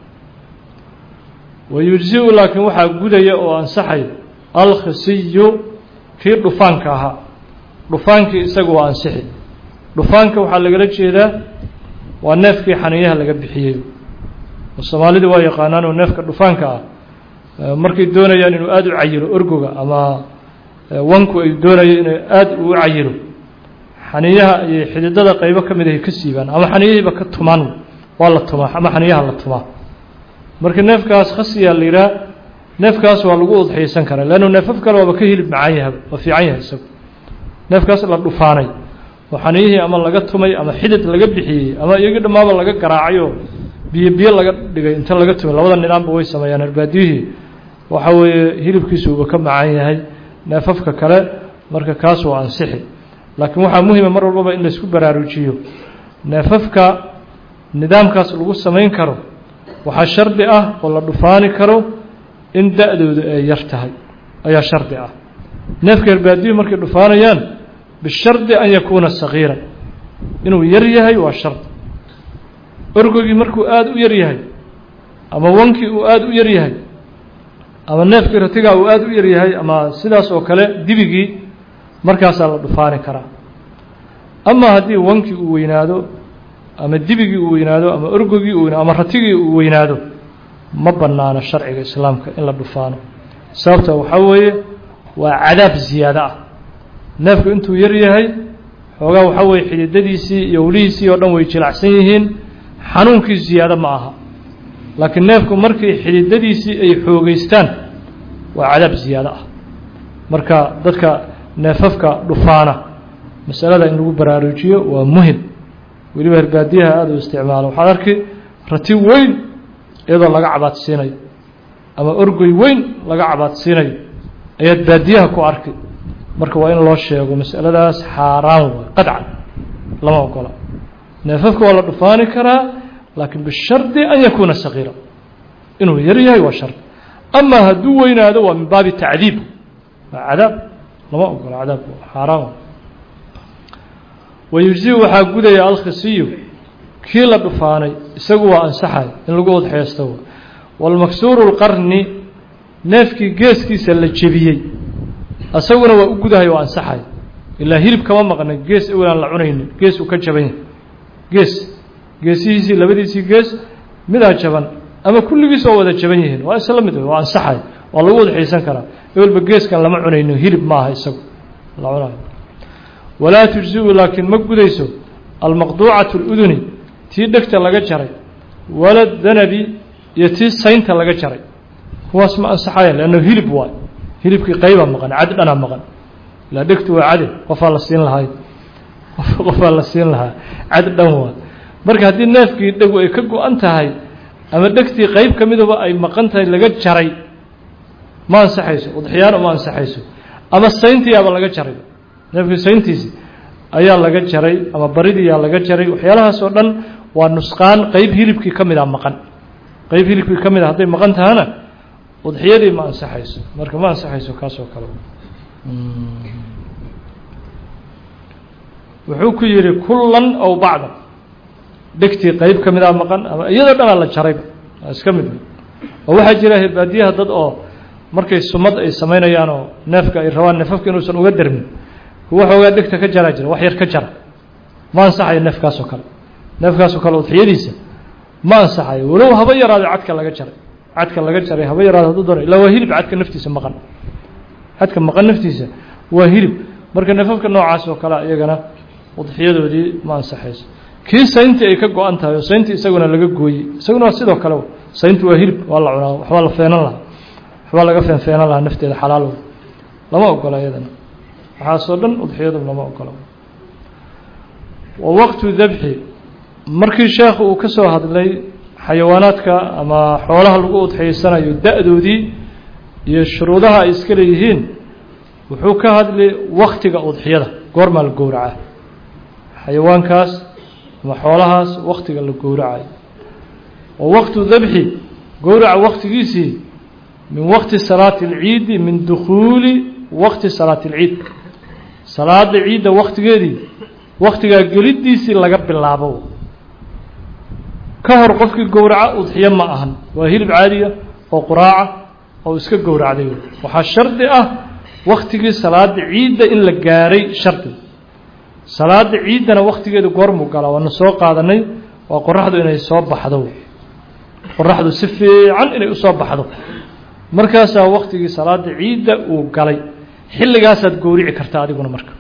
wayujzi-u laakiin waxaa gudaya oo ansaxay alkhisiyu kii dhufaanka ahaa dhufaankii isagu waa ansixi dhufaanka waxaa lagala jeedaa waa neefkii xaniyaha laga bixiyey oo soomaalida waa yaqaanaan oo neefka dhufaanka ah markay doonayaan inuu aada u cayilo orgoga ama wanku ay doonayo inay aada uu cayilo xaniyaha iyo xididada qaybo ka mid ahay ka siibaan ama xaniyahiiba ka tumaan waa la tumaa ama xaniyaha la tumaa marka neefkaas khasiyaa la yidhaha neefkaas waa lagu udxiyeysan karaa leannu neefaf kale waaba ka hilib macaan yahay waa fiican yahay isagu neefkaas la dhufaanay oo xaniyihii ama laga tumay ama xidid laga bixiyey ama iyagii dhammaaba laga garaacay oo biyo biyo laga dhigay inta laga tumay labada nidaamba way sameeyaan arbaadiyihii waxa weeye hilibkiisu uba ka macaan yahay neefafka kale marka kaas waa ansixi laakiin waxaa muhima mar walbaba in laysku baraarujiyo neefafka nidaamkaas lagu samayn karo waxaa shardi ah oo la dhufaani karo in da-doodu ay yar tahay ayaa shardi ah neefka herbaadiyuhu markay dhufaanayaan bishardi an yakuuna sagiiran inuu yar yahay waa shardi orgogii markuu aada u yar yahay ama wankii uu aada u yar yahay ama neefkii ratigaa uu aada u yar yahay ama sidaas oo kale dibigii markaasaa la dhufaani karaa ama haddii wankii uu weynaado ama dibigii uu weynaado ama orgogii uu ama ratigii uu weynaado ma bannaano sharciga islaamka in la dhufaano sababta waxaa weeye waa cadaab ziyaado ah neefku intuu yar yahay xoogaa waxaa weeye xididadiisii iyo wlihiisii oo dhan way jilacsan yihiin xanuunkii ziyaado ma aha laakiin neefku markii xididadiisii ay xoogeystaan waa cadaab ziyaado ah marka dadka neefafka dhufaana masalada in lagu baraarujiyo waa muhim weliba herbaadiyaha aada u isticmaalo waxaad arki rati weyn iyadoo laga cabaadsiinayo ama orgoy weyn laga cabaadsiinayo ayaad baadiyaha ku arki marka waa in loo sheego masaladaas xaaraan waay qadcan lama ogola neefafka waa la dhufaani karaa laakiin bishardi an yakuuna sagiira inuu yar yahay waa shardi ama hadduu weynaado waa min baabi tacdiib waa cadaab lama ogola cadaab xaaraan waay wayujziu waxaa gudaya alkhisiyu kii la dhufaanay isagu waa ansaxay in lagu udxeysto walmaksuuru lqarni neefkii geeskiisa la jebiyey isaguna waa u gudahay waa ansaxay ilaa hilib kama maqna gees awlaan la cunaynin gees uu ka jaban yahay gees geesihiisii labadiisii gees midaa jaban ama kulligiis oo wada jaban yihiin waa isla mid waa ansaxay waa lagu udxeysan karaa ewelba geeskan lama cunayno hilib maaha isagu la cunayo walaa tujziu laakiin ma gudayso almaqduucatu اluduni tii dhegta laga jaray wala danabi iyo tii saynta laga jaray kuwaas ma ansaxayan leanno hilib waay hilibkii qayba maqan cad dhana maqan ilaa dhegtu waa cade qofaa la siin lahay qofaa la siin lahaa cad dhan waa marka haddii neefkii dhegu ay ka go-an tahay ama dhegtii qayb ka miduba ay maqan tahay laga jaray ma ansaxayso udxiyaana ma ansaxayso ama sayntiiaba laga jaray neefkii sayntiisi ayaa laga jaray ama baridiyaa laga jaray waxyaalahaas oo dhan waa nusqaan qeyb hilibkii ka mid a maqan qeyb hilibkii ka mid a hadday maqan tahana udxiyadii ma ansaxayso marka ma ansaxayso kaas oo kale wuxuu ku yidhi kullan ow bacda dhegtii qeyb ka mid a maqan ama iyadoo dhanaa la jarayba waa iska mid oo waxaa jira hirbaadiyaha dad oo markay sumad ay samaynayaan oo neefka ay rabaan neefafka inuusan uga dermin kuwa xoogaa dhegta ka jaraa jira wax yar ka jara ma ansaxayo neefkaasoo kale neefkaasoo kale udxiyadiisa ma ansaxayo walow haba yaraado cadka laga jaray cadka laga jaray haba yaraado hadduu doono illaa waa hilib cadka naftiisa maqan cadka maqan naftiisa waa hilib marka neefafka noocaas oo kale iyagana udxiyadoodii ma ansaxayso kii sayntii ay ka go-an tahay oo sayntii isaguna laga gooyey isaguna waa sidoo kale sayntu waa hilib waa la cunaa waxbaa la feenan lahaa waxbaa laga feenfeenan lahaa nafteeda xalaal lama ogola iyadana waxaasoo dhan udxiyadu lama ogola wa waqtu dabxi markii sheekhu uu ka soo hadlay xayawaanaadka ama xoolaha lagu udxiyeysanayo da-doodii iyo shuruudaha ay iska leeyihiin wuxuu ka hadlay waktiga udxiyada goormaa la gowraca xayawaankaas ama xoolahaas waktiga la gowracayo wa waqtu dabxi gowraca waktigiisii min waqti salaati اlciidi min dukhuuli waqti salaati اlciid salaada ciidda waktigeedii waktigaa geliddiisii laga bilaabo ka hor qofkii gowraca udxiyo ma ahan waa hilib caadiya oo quraaca oo iska gowracday waxaa shardi ah waktigii salaada ciidda in la gaaray shardi salaada ciiddana waktigeedu goormuu galaa waana soo qaadanay waa qoraxdu inay soo baxdo qoraxdu si fiican inay usoo baxdo markaasaa waktigii salaada ciidda uu galay xilligaasaad gowrici kartaa adiguna marka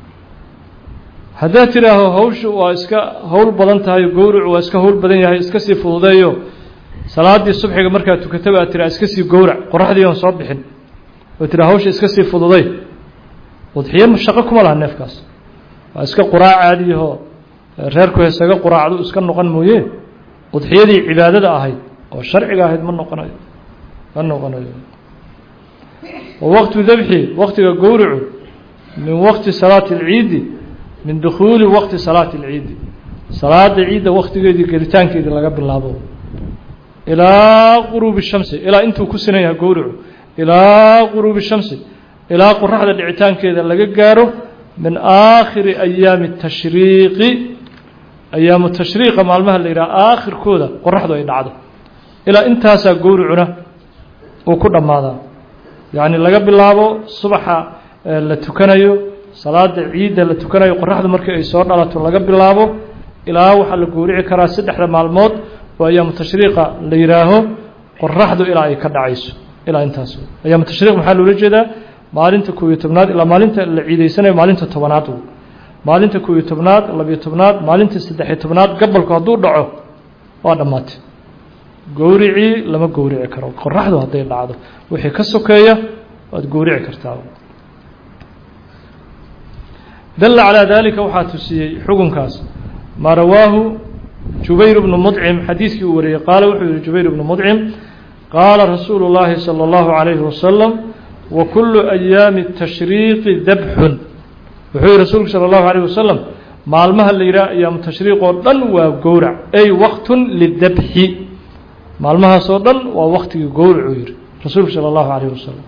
haddaad tidhaaho hawshu waa iska howl badan tahay gowricu waa iska howl badan yahay iska sii fududeeyo salaaddii subxiga markaad tukataba aad tiraa iska sii gowrac qoraxdii oon soo bixin oo tiraa hawsha iska sii fududey udxiyo shaqo kuma laha neefkaas waa iska quraac caadiyahoo reerku heesaga quraacdu iska noqon mooye udxiyadii cibaadada ahayd oo sharciga ahayd ma noqonayo ma noqonayo wa waqtu dabxi waktiga gowricu min waqti salaati اlciidi min dukhuuli waqti salaati اlciidi salaada ciidda waktigeedii gelitaankeedii laga bilaabo ilaa quruubi shamsi ilaa intuu ku sinan yahay gowricu ilaa quruubi shamsi ilaa qoraxda dhicitaankeeda laga gaaro min aakhiri ayaami tashriiqi ayaamu tashriiqa maalmaha la yidhaha aakhirkooda qoraxdu ay dhacdo ilaa intaasaa gowricuna uu ku dhammaadaa yacni laga bilaabo subaxa la tukanayo salaada ciidda la tukanayo qoraxdu markii ay soo dhalato laga bilaabo ilaa waxaa la gowrici karaa saddexda maalmood oo ayaamu tashriiqa la yidhaaho qoraxdu ilaa ay ka dhacayso ilaa intaas ayaamu tashriiq maxaa loola jeedaa maalinta koob iyo tobnaad ilaa maalinta la ciideysanayo maalinta tobanaad maalinta koob iyo tobnaad labiyo tobnaad maalinta saddexiyo tobnaad gabalku hadduu dhaco waa dhammaatay gowricii lama gowrici karo qoraxdu hadday dhacdo wixii ka sokeeya waad gowrici kartaa dalla calaa dalika waxaa tusiyey xukunkaas maa rawaahu jubayr bnu mudcim xadiidkii uu wariyey qaala wuxuu yihi jubayr bnu mudcim qaala rasuulu llaahi salى اllahu عalayhi wasalam wa kulu ayaami tashriiqi dabxun wuxuu yihi rasuulku salى اllahu عalيه wasalam maalmaha la yidhaha ayaamu tashriiq oo dhan waa gowrac ay waqtun lidabxi maalmahaasoo dhan waa waktigii gowracuu yihi rasuulku salى اllahu عalيه wasalam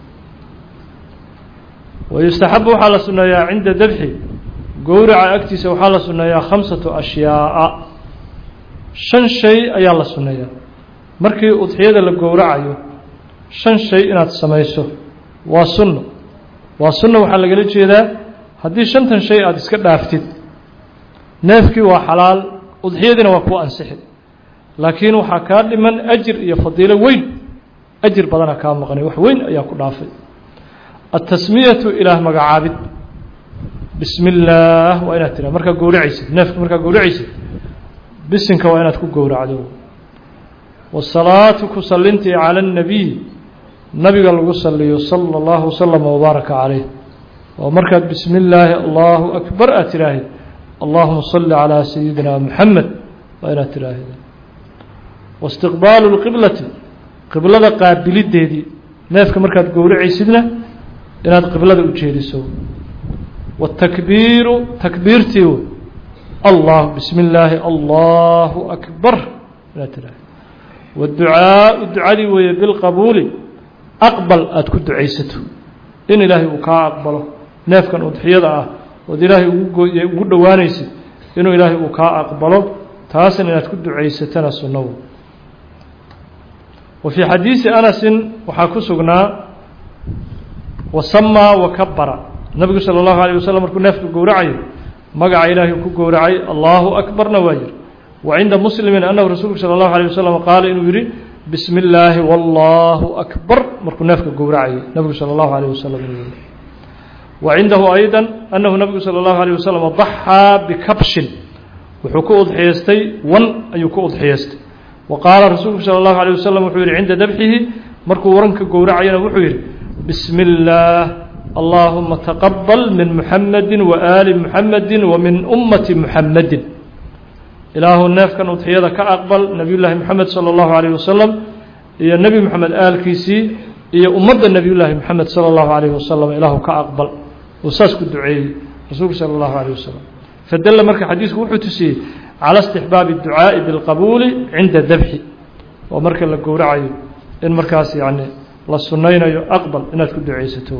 wayustaxabu waxaa la suneeyaa cinda dabxi gowraca agtiisa waxaa la suneeyaa khamsatu ashyaaءa shan shay ayaa la suneeyaa markii udxiyada la gowracayo shan shay inaad samayso waa sunno waa sunno waxaa lagala jeedaa haddii shantan shay aada iska dhaaftid neefkii waa xalaal udxiyadiina waa kuu ansixi laakiin waxaa kaa dhiman ajir iyo fadiilo weyn ajir badana kaa maqnay wax weyn ayaa ku dhaafay atasmiyatu ilaah magacaabid bismi illaah waa inaad tiraa markaa gowracaysid neefka markaa gowracaysid bisinka waa inaad ku gowracdo wasalaatu ku sallintii cala اnnabiy nabiga lagu saliyo sala اllahu waslama wabaaraka calayh oo markaad bismi illaahi allahu akbar aad tiraahid allahuma salli calaa sayidina muxamed waa inaad tiraahid waistiqbaalu lqiblati qiblada qaabilideedii neefka markaad gowracaysidna inaad qiblada u jeediso watakbiiru takbiirtii wey allah bismi illaahi allahu akbar inaad tiraahid waducaau ducadii weeye bilqabuuli aqbal aada ku ducaysato in ilaahay uu kaa aqbalo neefkan udxiyada ah ood ilaahay ugu dhowaanaysid inuu ilaahay uu kaa aqbalo taasna inaad ku ducaysatana sunnawo wa fii xadiisi anasin waxaa ku sugnaa wasamaa wakabara nabigu salى اllahu alيه waslm markuu neefka gowracayo magaca ilaahay ku gowracay allahu akbarna waa yihi wa cinda muslimi anahu rasuulku salى اllahu alيه waslm qaala inuu yihi bismi illaahi wallahu akbar markuu neefka gowracayo nabigu salى اllahu alيه waslm inuu yihi wa cindahu ayضa anahu nabigu salى اllahu alيه waslm daxaa bikabshin wuxuu ku udxiyeystay wan ayuu ku udxiyeystay wa qaala rasuulku salى اllahu alيه waslm wuxuu yihi cinda dabxihi markuu waranka gowracayana wuxuu yihi bismi اllaah allahuma taqabal min muxamedi waaali muxamedi wa min ummati muxamedin ilaahu neefkan udxiyada ka aqbal nebiy llaahi moxamed salى اllahu alayh wasalam iyo nebi moxamed aalkiisii iyo ummadda nebiy llaahi moxamed salى اllahu alayh wasalam ilaahu ka aqbal uu saas ku duceeyey rasuulku salى اllahu alayh wasalam fadalla marka xadiisku wuxuu tusiyey cala istixbaabi اducaaءi biاlqabuuli cinda dabxi oo marka la gowracayo in markaas yani la sunaynayo aqbal inaad ku ducaysato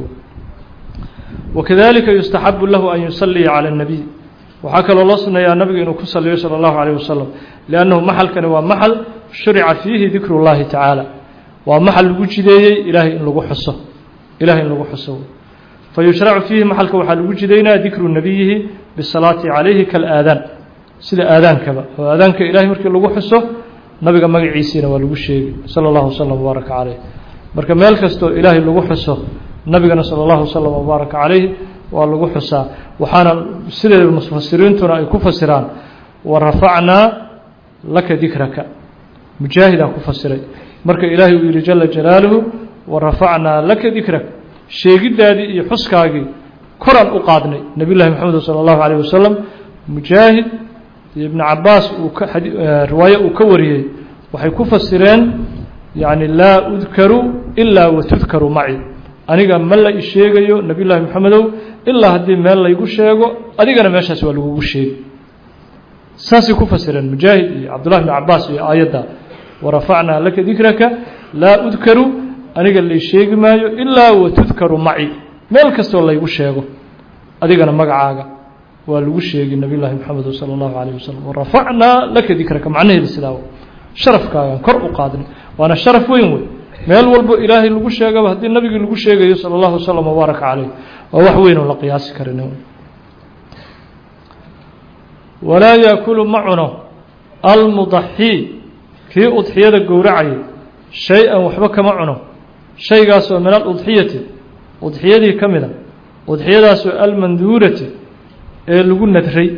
wakadalika yustaxabu lahu an yusaliya calى الnabiy waxaa kaloo loo suneeyaa nabiga inuu ku saliyo salى اllahu alيه wasalam liannahu maxalkani waa maxal shurica fiihi dikru اllahi tacaala waa maxal lagu jideeyey ilaahay in lagu xuso ilahay in lagu xuso fayushracu fiihi maxalka waxaa lagu jidaynaya dikru nabiyihi bisalaati calayhi kalaadaan sida aadaankaba oo aadaanka ilahay markii lagu xuso nabiga magaciisiina waa lagu sheegi salى اllahu waslm wbaaraka caleyh marka meel kastoo ilaahay lagu xuso nabigana salى اllahu waslm wbaaraka calayh waa lagu xusaa waxaana sideeda mufasiriintuna ay ku fasiraan warafacnaa laka dikraka mujaahidaa ku fasiray marka ilaahay uu yihi jala jalaaluhu warafacnaa laka dikrak sheegiddaadii iyo xuskaagii koraan u qaadnay nebiy llahi moxamed salى اllahu alيyh wasalam mujaahid iyo ibnu cabaas uu ka riwaaye uu ka wariyey waxay ku fasireen yani laa udkaru ilaa watudkaru maci aniga ma la isheegayo nebiy llaahi moxamedow ilaa haddii meel laygu sheego adigana meeshaas waa lagugu sheegi saasay ku fasireen mujaahid iyo cabdullahi bn cabaas iyo aayadda warafacnaa laka dikraka laa udkaru aniga lay sheegi maayo ilaa watudkaru maci meel kastoo laygu sheego adigana magacaaga waa lagu sheegi nebiy llaahi moxamed salى اllahu alayh wasalam warafacnaa laka dikraka macnaheeda sidaa sharafkaagan kor u qaadnay waana sharaf weyn wey meel walbo ilaahay lagu sheegaba haddii nabigii lagu sheegayo salى اllahu waslm wbaaraka caleyh waa wax weyn oo la qiyaasi karin walaa yaakulu ma cuno almudaxii kii udxiyada gowracayay shay-an waxba kama cuno shaygaasoo min aludxiyati udxiyadii ka mida udxiyadaasoo almanduurati ee lagu nadray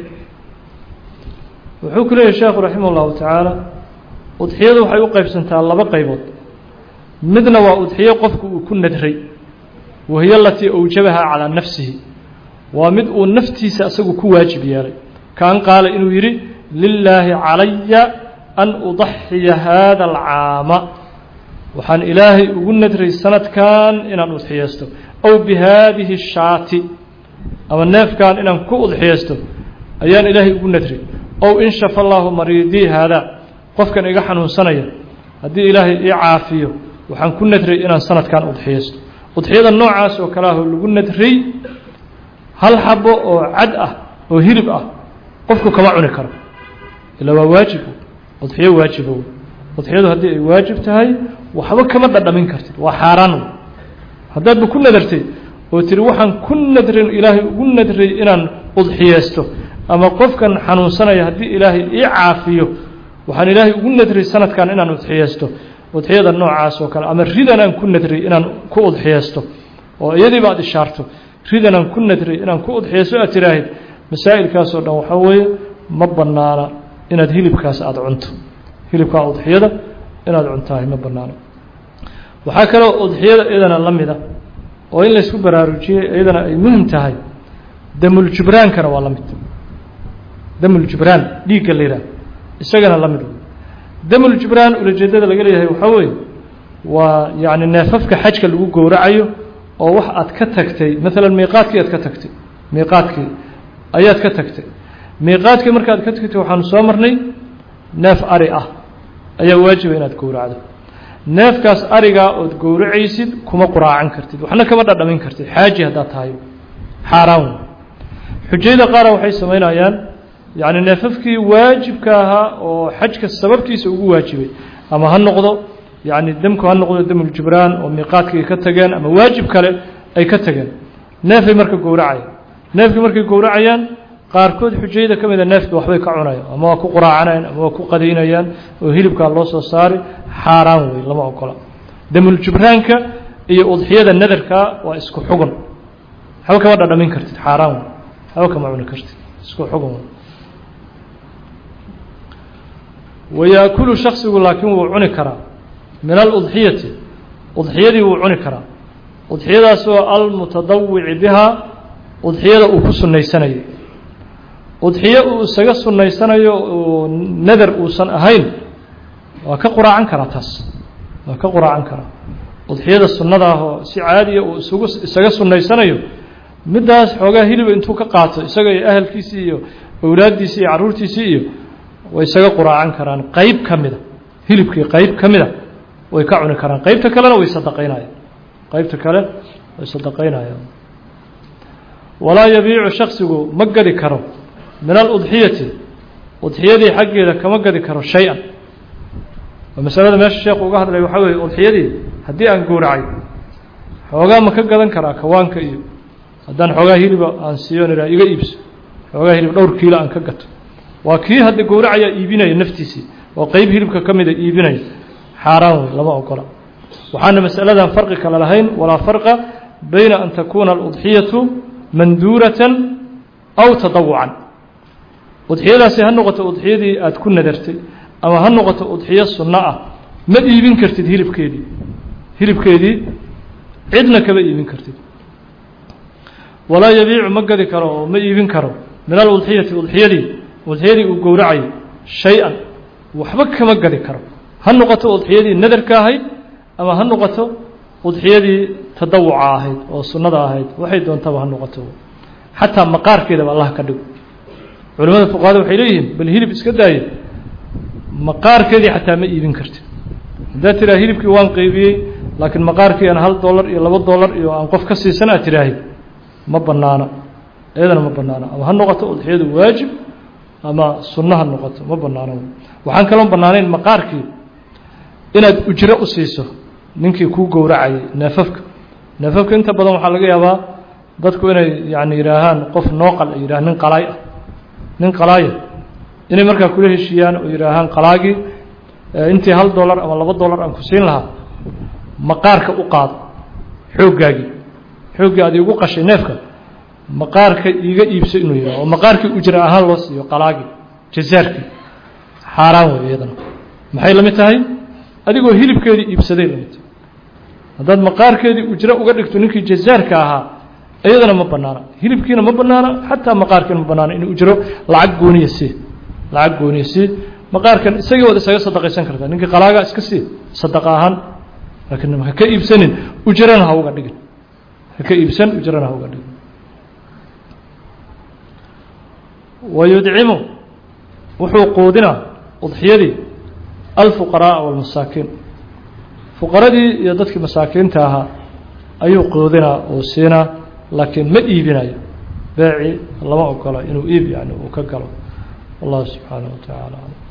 wuxuu ku leeyahy sheekhu raximah ullahu tacaala udxiyadu waxay u qaybsantaa laba qaybood midna waa udxiyo qofku uu ku nadray wahiyo alatii awjabahaa calaa nafsihi waa mid uu naftiisa isagu ku waajib yeelay kaan qaala inuu yidhi lilaahi calaya an udaxiya haada alcaama waxaan ilaahay ugu nadray sanadkan inaan udxiyeysto aw bi haadihi shaati ama neefkan inaan ku udxiyeysto ayaan ilaahay ugu nadray ow in shafa allaahu mariidii haadaa qofkan iga xanuunsanaya haddii ilaahay ii caafiyo waxaan ku nadray inaan sanadkan udxiyeysto udxiyada noocaas oo kale ahoo lagu nadray hal xabo oo cad ah oo hilib ah qofku kama cuni karo ilaa waa waajib udxiyo waajiba wey udxiyadu haddii ay waajib tahay waxba kama dhadhamin kartid waa xaaraan wey haddaadba ku nadartay oo tiri waxaan ku nadrin ilaahay ugu nadray inaan udxiyeysto ama qofkan xanuunsanaya haddii ilaahay ii caafiyo waxaan ilaahay ugu nadray sanadkan inaan udxiyeysto udxiyada noocaas oo kale ama ridan aan ku nadray inaan ku udxiyeysto oo iyadiiba aad ishaarto ridan aan ku nadray inaan ku udxiyeysto aad tiraahid masaa'ilkaasoo dhan waxaa weeye ma bannaana inaad hilibkaas aada cunto hilibkaa udxiyada inaad cuntahay ma bannaano waxaa kaloo udxiyada iyadana la mida oo in laysku baraarujiyey iyadana ay muhim tahay damuljibraankana waa la mid damuljibraan dhiigga la yidhaah isagana la mid damuljibraan ulajeedada laga leeyahay waxaa weeye waa yacni neefafka xajka lagu gowracayo oo wax aad ka tagtay maalan miiqaadkii aad ka tagtay miiqaadkii ayaad ka tagtay miiqaadkii markaad ka tagtay waxaanu soo marnay neef ari ah ayaa waajiba inaad gowracdo neefkaas arigaa ood gowracaysid kuma quraacan kartid waxna kama dhadhamin kartid xaaji haddaad tahay xaaraan wey xujayada qaara waxay samaynayaan yacni neefafkii waajibka ahaa oo xajka sababtiisa ugu waajibay ama ha noqdo yacni demku ha noqdo damuljibraan oo miiqaadkii ka tageen ama waajib kale ay ka tageen neefay marka gowracayaan neefkii markay gowracayaan qaarkood xujayada ka mida neefka waxbay ka cunayaan ama waa ku quraacanayaan ama waa ku qadaynayaan oo hilibkaa loo soo saari xaaraan wey lama ogola damuljibraanka iyo udxiyada nadarkaa waa isku xugun haba kama dhadhamin kartid xaaraan wey haba kama cuni kartid isku xugun wey wayaakulu shaksigu laakiin wuu cuni karaa min aludxiyati udxiyadii wuu cuni karaa udxiyadaasoo almutadawici bihaa udxiyada uu ku sunnaysanayo udxiyo uu isaga sunnaysanayo oo nadar uusan ahayn waa ka quraacan karaa taas waa ka quraacan karaa udxiyada sunnada ah oo si caadiya uu isugu isaga sunnaysanayo middaas xoogaa hiliba intuu ka qaato isaga iyo ahalkiisii iyo awlaaddiisii iyo carruurtiisii iyo way isaga quraacan karaan qeyb ka mida hilibkii qeyb ka mida way ka cuni karaan qeybta kalena way sadaqaynayaan qeybta kale way sadaqaynayaan walaa yabiicu shaksigu ma gadi karo min aludxiyati udxiyadii xaggeeda kama gadi karo shay-an oo masalada meesha sheekhu uga hadlay waxaa weeye udxiyadii haddii aan gowracay xoogaa ma ka gadan karaa kawaanka iyo haddaan xoogaa hiliba aan siiyon ihaa iga iibso xoogaa hilib dhowr kiilo aan ka gato waa kii hadda gowracayaa iibinaya naftiisii oo qeyb hilibka ka mida iibinaya xaaraan wey lama ogola waxaana masaladan farqi kale lahayn walaa farqa bayna an takuuna aludxiyatu manduuratan aw tadawucan udxiyadaasi ha noqoto udxiyadii aada ku nadartay ama ha noqoto udxiyo sunno ah ma iibin kartid hilibkeedii hilibkeedii cidna kama iibin kartid walaa yabiicu ma gadi karo oo ma iibin karo min aludxiyati udxiyadii udxiyadii uu gowracayay shay-an waxba kama gadi karo ha noqoto udxiyadii nadarka ahayd ama ha noqoto udxiyadii tadawuca ahayd oo sunnada ahayd waxay doontaba ha noqoto xataa maqaarkeedaba allah ka dhigo culimada fuqahada waxay leeyihiin bal hilib iska daaye maqaarkeedii xataa ma iibin kartid haddaad tiraa hilibkii waan qeybiyey laakiin maqaarkii aan hal dollar iyo laba dollar iyo aan qof ka siisan aad tiraahay ma banaana iyadana ma banaana ama ha noqoto udxiyadu waajib ama sunno ha noqoto ma banaano waxaan kaloo banaanayn maqaarkii inaad ujro u siiso ninkii kuu gowracayay neefafka neefafka inta badan waxaa laga yaabaa dadku inay yani yidhaahaan qof nooqal ay yidhaha nin qalaay ah nin qalaaya inay markaa kula heshiiyaan oo yidhaahaan qalaagii intii hal dollar ama laba dollar aan ku siin lahaa maqaarka u qaado xooggaagii xooggii aad iigu qashay neefka maqaarka iiga iibso inuu yidhaho oo maqaarkii ujra ahaan loo siiyo qalaagii jazaarkii xaaraan wey iyadana maxay la mid tahay adigoo hilibkeedii iibsaday la mid tahay haddaad maqaarkeedii ujro uga dhigto ninkii jazaarka ahaa iyadana ma banaana hilibkiina ma banaana xataa maqaarkiina ma banaana in ujro lacag gooniya sii lacag gooniya sii maqaarkan isagii waad isaga sadaqaysan kartaa ninkii qalaagaa iska sii sadaqa ahaan laakiin haka iibsanin ujrana ha uga dhigin haka iibsan ujrana ha uga dhigin wayudcimu wuxuu quudinaa udxiyadii alfuqaraaa walmasaakiin fuqaradii iyo dadkii masaakiinta ahaa ayuu quudinaa oo siinaa laakiin ma iibinayo beeci lama ogola inuu iib yani uu ka galo wallahu subxaanaه wa taعala alam